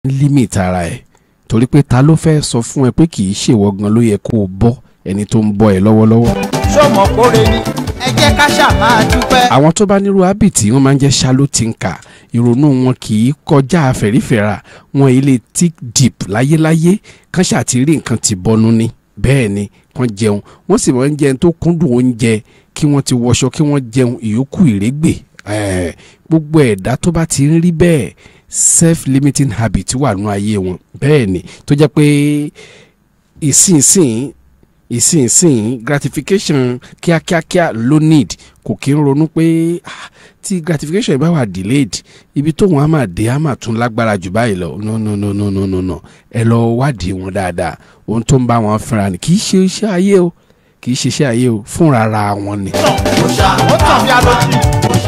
limit ara ẹ̀ torí pé ta ló fẹ́ sọ fún ẹ pé kì í ṣèwọ gan ló yẹ kó o bọ́ ẹni tó ń bọ́ ẹ lọ́wọ́lọ́wọ́. sọmọ kóre ni ẹ jẹ́ ká ṣáà máa dúpẹ́. àwọn tó bá nírú hábìtì wọn máa ń jẹ́ shallow thinker ìrònú wọn kì í kọjá àfẹ̀rífẹ̀ra wọn ilé tick deep láyéláyé kán ṣàtìrí nǹkan ti bọnu ni bẹ́ẹ̀ ni kán jẹun wọ́n sì máa ń jẹun tó kúndùn oúnjẹ kí wọ́n ti wọṣọ kí wọ́n jẹun ìyókù ìrégbè Eh, gbogbo ẹ̀dá tó bá ti ń rí bẹ́ẹ̀ self limiting habit wà nù ayé wọn bẹ́ẹ̀ ni tó jẹ́ pé ìsinsìn ìsinsìn gratification kíákíákíá ló need kò kí ń ronú pé ah, tí gratification bá wà delayed ibi tóun á máa dé á máa tún lágbára jù báyìí lọ no no no no no no no ẹ lọ wádìí wọn dáadáa ohun tó ń bá wọn fínra ni kì í ṣe iṣẹ́ ayé o kì í ṣe iṣẹ́ ayé o fúnra ra wọn ni. ó tàn bí alójì.